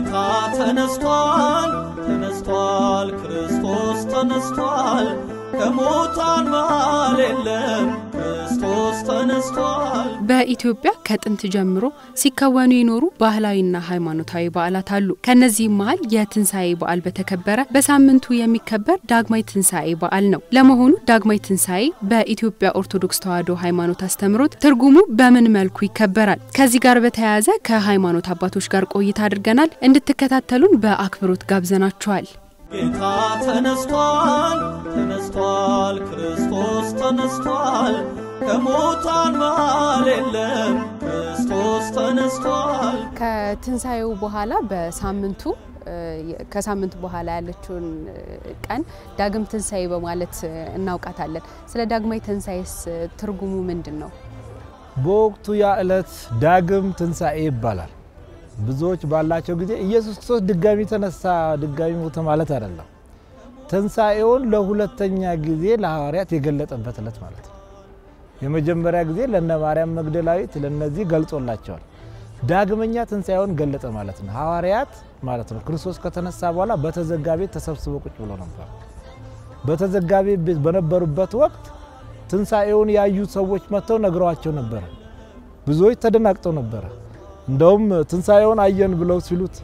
ጌታ ተነስቷል፣ ተነስቷል፣ ክርስቶስ ተነስቷል፣ ከሙታን መሃል የለም፣ ክርስቶስ ተነስቷል። በኢትዮጵያ ከጥንት ጀምሮ ሲከወኑ የኖሩ ባህላዊና ሃይማኖታዊ በዓላት አሉ። ከነዚህም መሀል የትንሣኤ በዓል በተከበረ በሳምንቱ የሚከበር ዳግማይ ትንሣኤ በዓል ነው። ለመሆኑ ዳግማይ ትንሣኤ በኢትዮጵያ ኦርቶዶክስ ተዋሕዶ ሃይማኖት አስተምሮት ትርጉሙ በምን መልኩ ይከበራል? ከዚህ ጋር በተያያዘ ከሃይማኖት አባቶች ጋር ቆይታ አድርገናል። እንድትከታተሉን በአክብሮት ጋብዘናችኋል። ጌታ ተነስቷል፣ ተነስቷል፣ ክርስቶስ ተነስቷል፣ ከሙታን መሃል የለም፣ ክርስቶስ ተነስቷል። ከትንሣኤው በኋላ በሳምንቱ ከሳምንት በኋላ ያለችውን ቀን ዳግም ትንሣኤ በማለት እናውቃታለን። ስለ ዳግማይ ትንሣኤስ ትርጉሙ ምንድን ነው? በወቅቱ ያ ዕለት ዳግም ትንሣኤ ይባላል። ብዙዎች ባላቸው ጊዜ ኢየሱስ ክርስቶስ ድጋሚ ተነሳ፣ ድጋሚ ሞተ ማለት አይደለም። ትንሣኤውን ለሁለተኛ ጊዜ ለሐዋርያት የገለጠበት ዕለት ማለት ነው። የመጀመሪያ ጊዜ ለነ ማርያም መግደላዊት ለነዚህ ገልጾላቸዋል። ዳግመኛ ትንሣኤውን ገለጠ ማለት ነው። ሐዋርያት ማለት ነው ክርስቶስ ከተነሳ በኋላ በተዘጋ ቤት ተሰብስበው ቁጭ ብሎ ነበር። በተዘጋ ቤት በነበሩበት ወቅት ትንሣኤውን ያዩ ሰዎች መጥተው ነግረዋቸው ነበረ። ብዙዎች ተደናግጠው ነበረ። እንደውም ትንሣኤውን አየን ብለው ሲሉት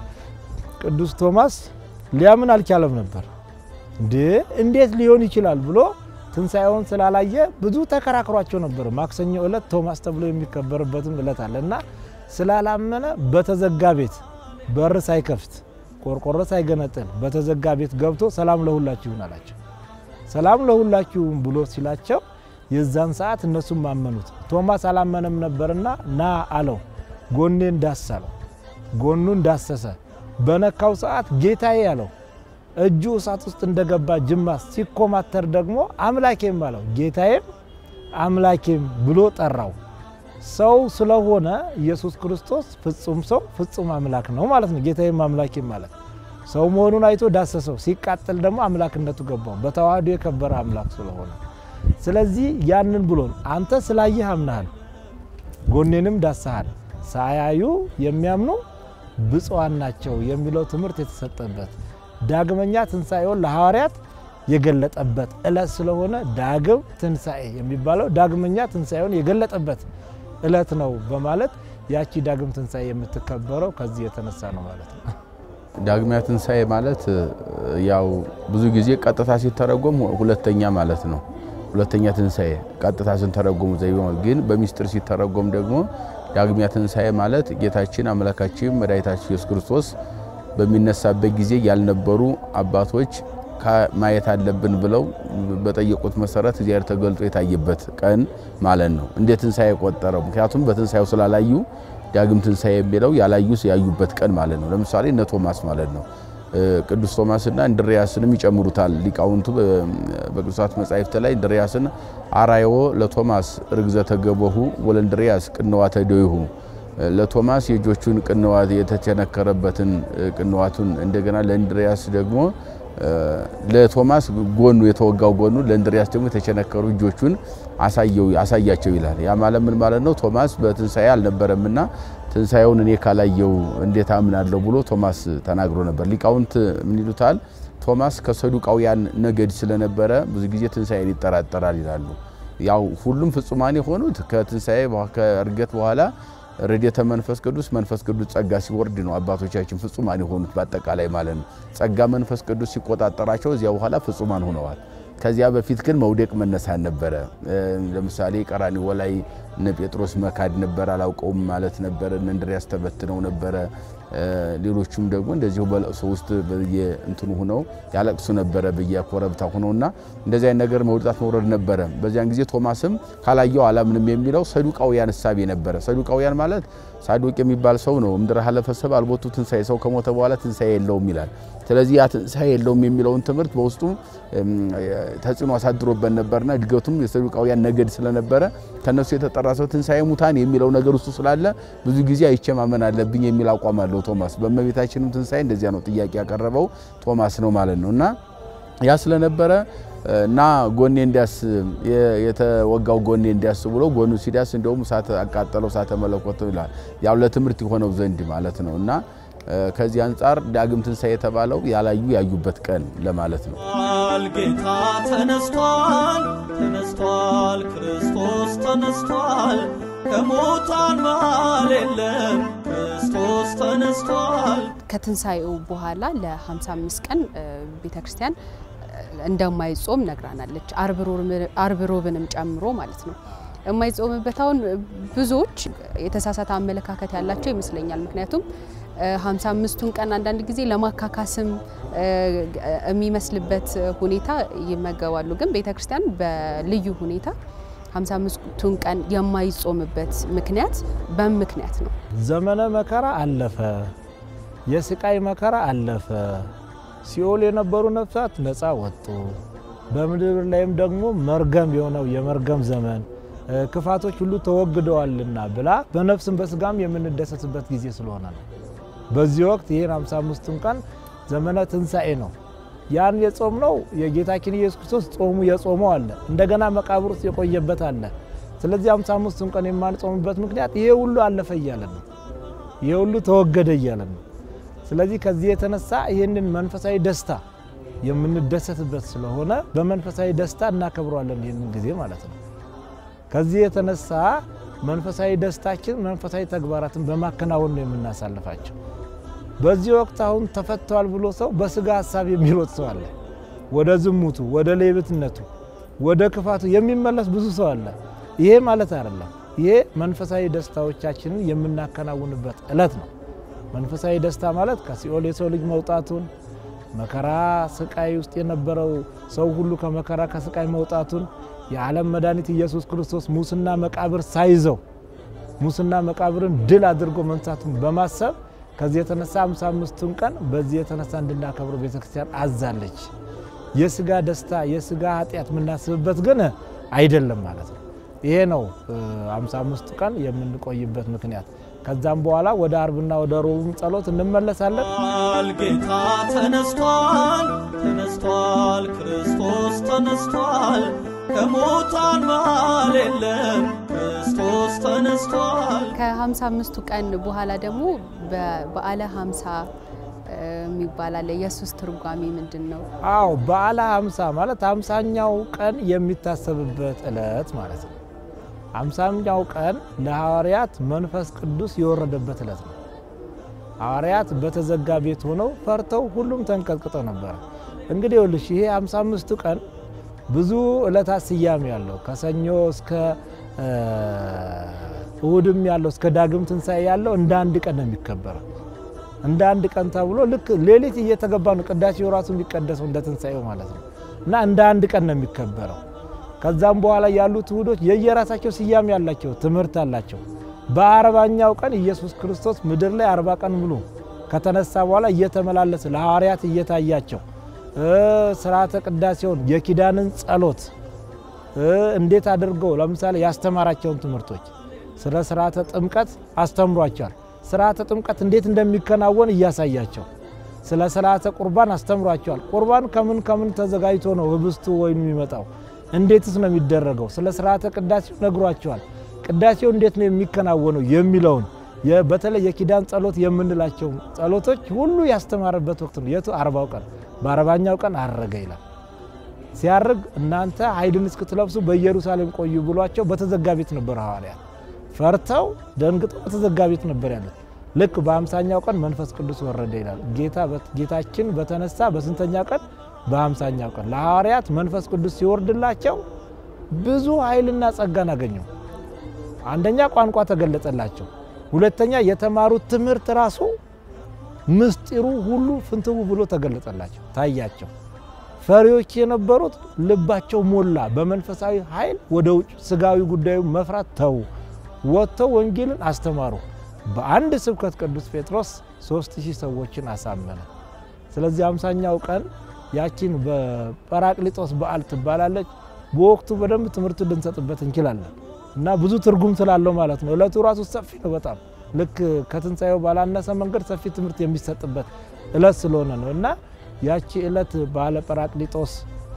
ቅዱስ ቶማስ ሊያምን አልቻለም ነበር። እንዴ እንዴት ሊሆን ይችላል ብሎ ትንሣኤውን ስላላየ ብዙ ተከራክሯቸው ነበር። ማክሰኞ ዕለት ቶማስ ተብሎ የሚከበርበትም ዕለት አለ እና ስላላመነ በተዘጋ ቤት በር ሳይከፍት ቆርቆሮ ሳይገነጥል በተዘጋ ቤት ገብቶ ሰላም ለሁላችሁ ይሁን አላቸው። ሰላም ለሁላችሁም ብሎ ሲላቸው የዛን ሰዓት እነሱም ማመኑት። ቶማስ አላመነም ነበርና ና አለው። ጎኔን ዳስ አለው። ጎኑን ዳሰሰ። በነካው ሰዓት ጌታዬ አለው። እጁ እሳት ውስጥ እንደገባ ጅማት ሲኮማተር ደግሞ አምላኬም አለው። ጌታዬም አምላኬም ብሎ ጠራው። ሰው ስለሆነ ኢየሱስ ክርስቶስ ፍጹም ሰው ፍጹም አምላክ ነው ማለት ነው። ጌታዬም አምላኬም ማለት ሰው መሆኑን አይቶ ዳሰሰው። ሲቃጠል ደግሞ አምላክነቱ ገባው። በተዋህዶ የከበረ አምላክ ስለሆነ ስለዚህ ያንን ብሎን አንተ ስላየህ አምናሃል፣ ጎኔንም ዳሰሃል፣ ሳያዩ የሚያምኑ ብፁዓን ናቸው የሚለው ትምህርት የተሰጠበት ዳግመኛ ትንሣኤውን ለሐዋርያት የገለጠበት ዕለት ስለሆነ ዳግም ትንሣኤ የሚባለው ዳግመኛ ትንሣኤውን የገለጠበት ዕለት ነው በማለት ያቺ ዳግም ትንሣኤ የምትከበረው ከዚህ የተነሳ ነው ማለት ነው። ዳግሚያ ትንሣኤ ማለት ያው ብዙ ጊዜ ቀጥታ ሲተረጎም ሁለተኛ ማለት ነው። ሁለተኛ ትንሣኤ ቀጥታ ስንተረጎሙ ዘይቤ ግን በሚስጥር ሲተረጎም ደግሞ ዳግሚያ ትንሣኤ ማለት ጌታችን አምላካችን መድኃኒታችን ኢየሱስ ክርስቶስ በሚነሳበት ጊዜ ያልነበሩ አባቶች ማየት አለብን ብለው በጠየቁት መሰረት እግዚአብሔር ተገልጦ የታየበት ቀን ማለት ነው። እንደ ትንሣኤ ቆጠረው። ምክንያቱም በትንሣኤው ስላላዩ ዳግም ትንሣኤ የሚለው ያላዩ ያዩበት ቀን ማለት ነው። ለምሳሌ እነ ቶማስ ማለት ነው። ቅዱስ ቶማስና እንድሪያስንም ይጨምሩታል ሊቃውንቱ በቅዱሳት መጻሕፍት ላይ እንድሪያስን አራዮ ለቶማስ ርግዘተ ገቦሁ ወለእንድሪያስ ቅንዋተ ደዊሁ ለቶማስ የእጆቹን ቅንዋት የተቸነከረበትን ቅንዋቱን እንደገና ለእንድሪያስ ደግሞ ለቶማስ ጎኑ የተወጋው ጎኑ ለእንድሪያስ ደግሞ የተቸነከሩ እጆቹን አሳያቸው ይላል። ያ ማለት ምን ማለት ነው? ቶማስ በትንሣኤ አልነበረምና ትንሣኤውን እኔ ካላየው እንዴት አምናለሁ ብሎ ቶማስ ተናግሮ ነበር። ሊቃውንት ምን ይሉታል? ቶማስ ከሰዱቃውያን ነገድ ስለነበረ ብዙ ጊዜ ትንሣኤን ይጠራጠራል ይላሉ። ያው ሁሉም ፍጹማን የሆኑት ከትንሣኤ ከእርገት በኋላ ረድኤተ መንፈስ ቅዱስ መንፈስ ቅዱስ ጸጋ ሲወርድ ነው አባቶቻችን ፍጹማን የሆኑት በአጠቃላይ ማለት ነው። ጸጋ መንፈስ ቅዱስ ሲቆጣጠራቸው እዚያ በኋላ ፍጹማን ሆነዋል። ከዚያ በፊት ግን መውደቅ መነሳት ነበረ። ለምሳሌ ቀራንዮ ላይ እነ ጴጥሮስ መካድ ነበር፣ አላውቀውም ማለት ነበረ። እነ እንድርያስ ተበትነው ነበረ። ሌሎቹም ደግሞ እንደዚሁ በለቅሶ ውስጥ እንትኑ ሁነው ያለቅሱ ነበረ በየኮረብታ ሁነውና እንደዚህ አይነት ነገር መውጣት መውረድ ነበረ። በዚያን ጊዜ ቶማስም ካላየው አላምንም የሚለው ሰዱቃውያን እሳቤ ነበረ። ሰዱቃውያን ማለት ሳዱቅ የሚባል ሰው ነው። እምድረ ሀለፈ ሰብእ አልቦቱ ትንሣኤ፣ ሰው ከሞተ በኋላ ትንሣኤ የለውም ይላል። ስለዚህ ያ ትንሣኤ የለውም የሚለውን ትምህርት በውስጡ ተጽዕኖ አሳድሮበት ነበርና እድገቱም የሰዱቃውያን ነገድ ስለነበረ ከነሱ የተጠራ ሰው ትንሣኤ ሙታን የሚለው ነገር ውስጡ ስላለ ብዙ ጊዜ አይቼ ማመን አለብኝ የሚል አቋም አለው ቶማስ። በእመቤታችንም ትንሣኤ እንደዚያ ነው ጥያቄ ያቀረበው ቶማስ ነው ማለት ነው እና ያ ስለነበረ እና ጎኔ እንዲያስ የተወጋው ጎኔ እንዲያስ ብሎ ጎኑ ሲዳስ እንደውም እሳት አቃጠለው እሳተ መለኮት ይላል። ያው ለትምህርት የሆነው ዘንድ ማለት ነው እና ከዚህ አንጻር ዳግም ትንሣኤ የተባለው ያላዩ ያዩበት ቀን ለማለት ነው። ጌታ ተነስቷል፣ ተነስቷል፣ ክርስቶስ ተነስቷል፣ ከሙታን መሃል የለም፣ ክርስቶስ ተነስቷል። ከትንሣኤው በኋላ ለ55 ቀን ቤተ ክርስቲያን እንደማይጾም ነግራናለች። አርብ ሮብንም ጨምሮ ማለት ነው። የማይጾምበት አሁን ብዙዎች የተሳሳተ አመለካከት ያላቸው ይመስለኛል። ምክንያቱም 55ቱን ቀን አንዳንድ ጊዜ ለማካካስም የሚመስልበት ሁኔታ ይመገባሉ። ግን ቤተ ክርስቲያን በልዩ ሁኔታ 55ቱን ቀን የማይጾምበት ምክንያት በምክንያት ነው። ዘመነ መከራ አለፈ፣ የስቃይ መከራ አለፈ፣ ሲኦል የነበሩ ነፍሳት ነፃ ወጡ፣ በምድር ላይም ደግሞ መርገም የሆነው የመርገም ዘመን ክፋቶች ሁሉ ተወግደዋልና ብላ በነፍስም በስጋም የምንደሰትበት ጊዜ ስለሆነ ነው። በዚህ ወቅት ይህን 55ቱን ቀን ዘመነ ትንሣኤ ነው። ያን የጾም ነው የጌታችን ኢየሱስ ክርስቶስ ጾሙ የጾመው አለ፣ እንደገና መቃብር ውስጥ የቆየበት አለ። ስለዚህ 55ቱን ቀን የማንጾምበት ምክንያት ይሄ ሁሉ አለፈ እያለ ነው። ይሄ ሁሉ ተወገደ እያለ ነው። ስለዚህ ከዚህ የተነሳ ይህንን መንፈሳዊ ደስታ የምንደሰትበት ስለሆነ በመንፈሳዊ ደስታ እናከብረዋለን ይህንን ጊዜ ማለት ነው። ከዚህ የተነሳ መንፈሳዊ ደስታችን መንፈሳዊ ተግባራትን በማከናወን ነው የምናሳልፋቸው። በዚህ ወቅት አሁን ተፈተዋል ብሎ ሰው በስጋ ሀሳብ የሚሮጥ ሰው አለ። ወደ ዝሙቱ፣ ወደ ሌብትነቱ፣ ወደ ክፋቱ የሚመለስ ብዙ ሰው አለ። ይሄ ማለት አይደለም። ይሄ መንፈሳዊ ደስታዎቻችንን የምናከናውንበት እለት ነው። መንፈሳዊ ደስታ ማለት ከሲኦል የሰው ልጅ መውጣቱን መከራ ስቃይ ውስጥ የነበረው ሰው ሁሉ ከመከራ ከስቃይ መውጣቱን የዓለም መድኃኒት ኢየሱስ ክርስቶስ ሙስና መቃብር ሳይዘው ሙስና መቃብርን ድል አድርጎ መንሳቱን በማሰብ ከዚህ የተነሳ 55ቱን ቀን በዚህ የተነሳ እንድናከብሩ ቤተክርስቲያን አዛለች። የስጋ ደስታ የስጋ ኃጢአት የምናስብበት ግን አይደለም ማለት ነው። ይሄ ነው 55ቱ ቀን የምንቆይበት ምክንያት። ከዛም በኋላ ወደ አርብና ወደ ሮቡም ጸሎት እንመለሳለን። ጌታ ተነስቷል፣ ተነስቷል፣ ክርስቶስ ተነስቷል፣ ከሙታን መሃል የለም፣ ክርስቶስ ተነስቷል። ከ55ቱ ቀን በኋላ ደግሞ በበዓለ 50 የሚባል አለ። የሱስ ትርጓሜ ምንድን ነው? አዎ በዓለ 50 ማለት አምሳኛው ቀን የሚታሰብበት ዕለት ማለት ነው። አምሳኛው ቀን ለሐዋርያት መንፈስ ቅዱስ የወረደበት ዕለት ነው። ሐዋርያት በተዘጋ ቤት ሆነው ፈርተው ሁሉም ተንቀጥቅጠው ነበረ። እንግዲህ ይኸውልሽ ይሄ 55ቱ ቀን ብዙ ዕለታት ስያሜ ያለው ከሰኞ እስከ እሁድም ያለው እስከ ዳግም ትንሣኤ ያለው እንደ አንድ ቀን ነው የሚከበረው። እንደ አንድ ቀን ተብሎ ልክ ሌሊት እየተገባ ነው ቅዳሴው ራሱ የሚቀደሰው እንደ ትንሣኤው ማለት ነው እና እንደ አንድ ቀን ነው የሚከበረው። ከዛም በኋላ ያሉት እሁዶች የየራሳቸው ስያሜ ያላቸው ትምህርት አላቸው። በአርባኛው ቀን ኢየሱስ ክርስቶስ ምድር ላይ አርባ ቀን ሙሉ ከተነሳ በኋላ እየተመላለሰ ለሐዋርያት እየታያቸው ስርዓተ ቅዳሴውን የኪዳንን ጸሎት እንዴት አድርገው ለምሳሌ ያስተማራቸውን ትምህርቶች ስለ ስርዓተ ጥምቀት አስተምሯቸዋል። ስርዓተ ጥምቀት እንዴት እንደሚከናወን እያሳያቸው ስለ ስርዓተ ቁርባን አስተምሯቸዋል። ቁርባን ከምን ከምን ተዘጋጅቶ ነው ህብስቱ ወይም የሚመጣው እንዴትስ ነው የሚደረገው? ስለ ስርዓተ ቅዳሴው ነግሯቸዋል። ቅዳሴው እንዴት ነው የሚከናወነው የሚለውን በተለይ የኪዳን ጸሎት የምንላቸው ጸሎቶች ሁሉ ያስተማረበት ወቅት ነው። የቱ አርባው ቀን በአርባኛው ቀን አረገ ይላል። ሲያርግ እናንተ ኃይልን እስክትለብሱ በኢየሩሳሌም ቆዩ ብሏቸው በተዘጋ ቤት ነበር ሐዋርያት ፈርተው ደንግጠው በተዘጋ ቤት ነበር ያሉት። ልክ በአምሳኛው ቀን መንፈስ ቅዱስ ወረደ ይላል። ጌታችን በተነሳ በስንተኛ ቀን? በአምሳኛው ቀን ለሐዋርያት መንፈስ ቅዱስ ሲወርድላቸው ብዙ ኃይልና ጸጋን አገኘው። አንደኛ ቋንቋ ተገለጸላቸው። ሁለተኛ የተማሩት ትምህርት ራሱ ምስጢሩ ሁሉ ፍንትው ብሎ ተገለጸላቸው፣ ታያቸው። ፈሪዎች የነበሩት ልባቸው ሞላ። በመንፈሳዊ ኃይል ወደ ውጭ ስጋዊ ጉዳዩ መፍራት ተዉ። ወጥተው ወንጌልን አስተማሩ። በአንድ ስብከት ቅዱስ ጴጥሮስ ሦስት ሺህ ሰዎችን አሳመነ። ስለዚህ አምሳኛው ቀን ያቺን በጰራቅሊጦስ በዓል ትባላለች። በወቅቱ በደንብ ትምህርት ልንሰጥበት እንችላለን እና ብዙ ትርጉም ስላለው ማለት ነው። እለቱ ራሱ ሰፊ ነው በጣም ልክ ከትንሣኤው ባላነሰ መንገድ ሰፊ ትምህርት የሚሰጥበት እለት ስለሆነ ነው እና ያቺ እለት ባለ ጰራቅሊጦስ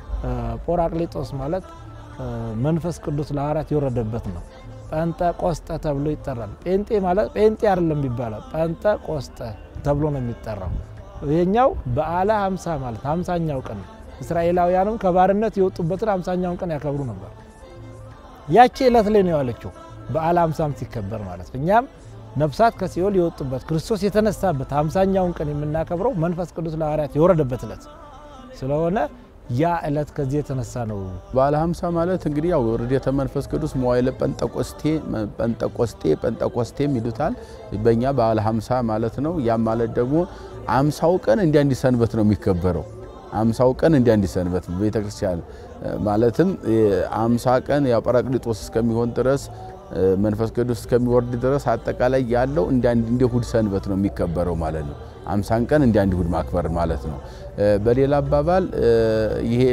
ጶራቅሊጦስ ማለት መንፈስ ቅዱስ ለሐዋርያት የወረደበት ነው። ጴንጠ ቆስጠ ተብሎ ይጠራል። ጴንጤ ማለት ጴንጤ አይደለም የሚባለው ጴንጠ ቆስጠ ተብሎ ነው የሚጠራው። ይሄኛው በዓለ ሀምሳ ማለት ሀምሳኛው ቀን ነው። እስራኤላውያንም ከባርነት የወጡበትን ሀምሳኛውን ቀን ያከብሩ ነበር። ያቺ ዕለት ላይ ነው ያለችው በዓለ ሀምሳም ሲከበር ማለት ነው። እኛም ነፍሳት ከሲኦል የወጡበት ክርስቶስ የተነሳበት ሀምሳኛውን ቀን የምናከብረው መንፈስ ቅዱስ ለሐዋርያት የወረደበት ዕለት ስለሆነ ያ ዕለት ከዚህ የተነሳ ነው። በዓለ ሀምሳ ማለት እንግዲህ ያው ርዴተ መንፈስ ቅዱስ መዋዕለ ጴንጠቆስቴ ጴንጠቆስጤ ጴንጠቆስቴም ይሉታል። በእኛ በዓለ ሀምሳ ማለት ነው። ያም ማለት ደግሞ አምሳው ቀን እንደ አንድ ሰንበት ነው የሚከበረው። አምሳው ቀን እንደ አንድ ሰንበት ቤተ ክርስቲያን ማለትም አምሳ ቀን ያው ጰራቅሊጦስ እስከሚሆን ድረስ መንፈስ ቅዱስ እስከሚወርድ ድረስ አጠቃላይ ያለው እንደ አንድ እንደ እሁድ ሰንበት ነው የሚከበረው ማለት ነው። አምሳን ቀን እንደ አንድ እሁድ ማክበር ማለት ነው። በሌላ አባባል ይሄ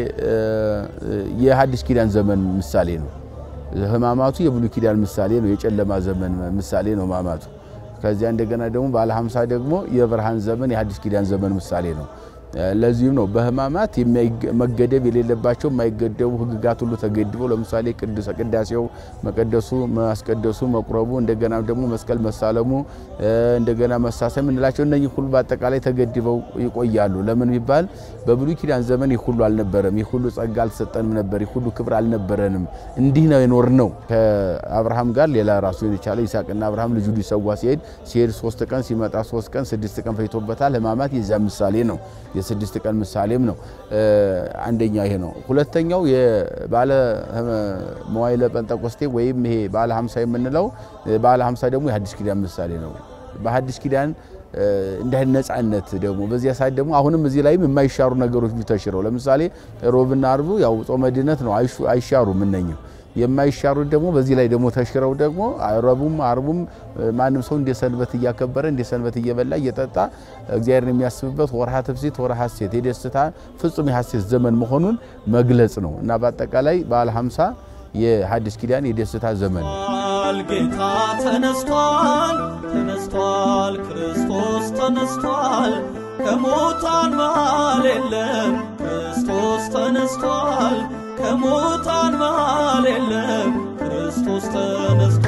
የሐዲስ ኪዳን ዘመን ምሳሌ ነው። ሕማማቱ የብሉይ ኪዳን ምሳሌ ነው። የጨለማ ዘመን ምሳሌ ነው ሕማማቱ። ከዚያ እንደገና ደግሞ ባለ ሀምሳ ደግሞ የብርሃን ዘመን የሐዲስ ኪዳን ዘመን ምሳሌ ነው። ለዚህም ነው በሕማማት መገደብ የሌለባቸው የማይገደቡ ሕግጋት ሁሉ ተገድበው ለምሳሌ ቅዱሰ ቅዳሴው መቀደሱ፣ ማስቀደሱ፣ መቁረቡ እንደገና ደግሞ መስቀል መሳለሙ እንደገና መሳሰም እንላቸው እነዚህ ሁሉ በአጠቃላይ ተገድበው ይቆያሉ። ለምን ቢባል በብሉይ ኪዳን ዘመን ይህ ሁሉ አልነበረም። ይህ ሁሉ ጸጋ አልተሰጠንም ነበር። ይህ ሁሉ ክብር አልነበረንም። እንዲህ ነው የኖር ነው። ከአብርሃም ጋር ሌላ ራሱን የቻለ ይስሐቅና አብርሃም ልጁ ሊሰዋ ሲሄድ ሲሄድ ሶስት ቀን ሲመጣ ሶስት ቀን ስድስት ቀን ፈጅቶበታል። ሕማማት የዚያ ምሳሌ ነው። የስድስት ቀን ምሳሌም ነው። አንደኛ ይሄ ነው። ሁለተኛው የባለ መዋዕለ ጴንጠቆስቴ ወይም ይሄ ባለ ሀምሳ የምንለው ባለ ሀምሳ ደግሞ የሐዲስ ኪዳን ምሳሌ ነው። በሐዲስ ኪዳን እንደ ነጻነት ደግሞ በዚያ ሰዓት ደግሞ አሁንም እዚህ ላይም የማይሻሩ ነገሮች ተሽረው ለምሳሌ ሮብና አርቡ ያው ጾመ ድነት ነው፣ አይሻሩም እነኝም የማይሻሩት ደግሞ በዚህ ላይ ደግሞ ተሽረው ደግሞ ረቡም አርቡም ማንም ሰው እንደ ሰንበት እያከበረ እንደ ሰንበት እየበላ እየጠጣ እግዚአብሔርን የሚያስብበት ወርሃ ትፍሲት ወርሃ ሐሴት የደስታ ፍጹም የሐሴት ዘመን መሆኑን መግለጽ ነው እና በአጠቃላይ በዓለ ሀምሳ የሐዲስ ኪዳን የደስታ ዘመን ነው። ጌታ ተነስቷል፣ ተነስቷል፣ ክርስቶስ ተነስቷል፣ ከሙታን መሃል የለም፣ ክርስቶስ ተነስቷል፣ ከሙታን መሃል የለም፣ ክርስቶስ ተነስቷል።